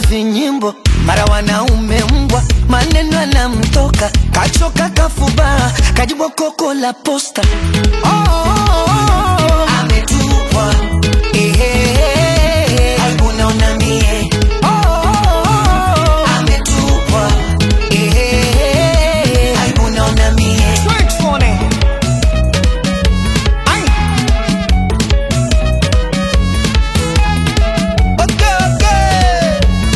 vinyimbo, mara wanaume mbwa, maneno yanamtoka, kachoka kafubaa, kajibwa koko la posta. Oh, oh, oh, oh. Ametupwa ehe, aibu naona mie. Oh, oh, oh, oh. Ametupwa ehe, aibu naona mie. Wait for it. Ay. Okay, okay.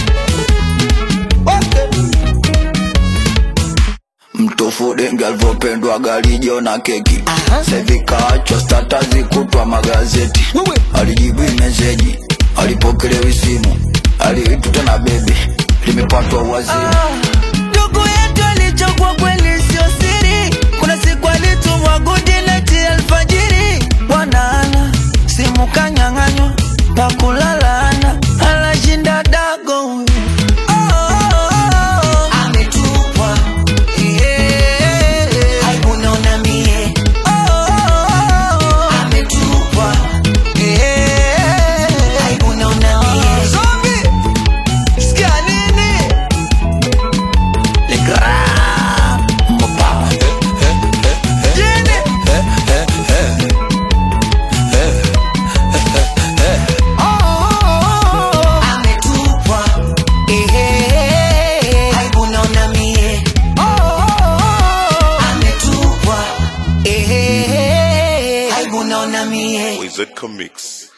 Okay. mtofu denge alivyopendwa galijo na keki Aha. sevi kaachwa stata zikutwa magazeti Wewe. alijibu meseji alipokelewi simu aliitwa na bebi limepatwa wazimu ndugu yetu alichokuwa kweli sio siri kuna siku alitumwa gudineti alfajiri bwanaana simu kanyang'anywa pakulalana anashinda dago huyu. Oh, oh, oh. Ametupwa. Yeah. Aibu naona mie. Oh, oh, oh. Ametupwa. Yeah. Aibu naona mie. Zombie. Sikia nini? Le grand Mopa. Jini. Oh, oh, oh. Ametupwa. Ehe. Aibu naona mie. Oh, oh, oh. Ametupwa. Ehe. Aibu naona mie. Wizard Comics.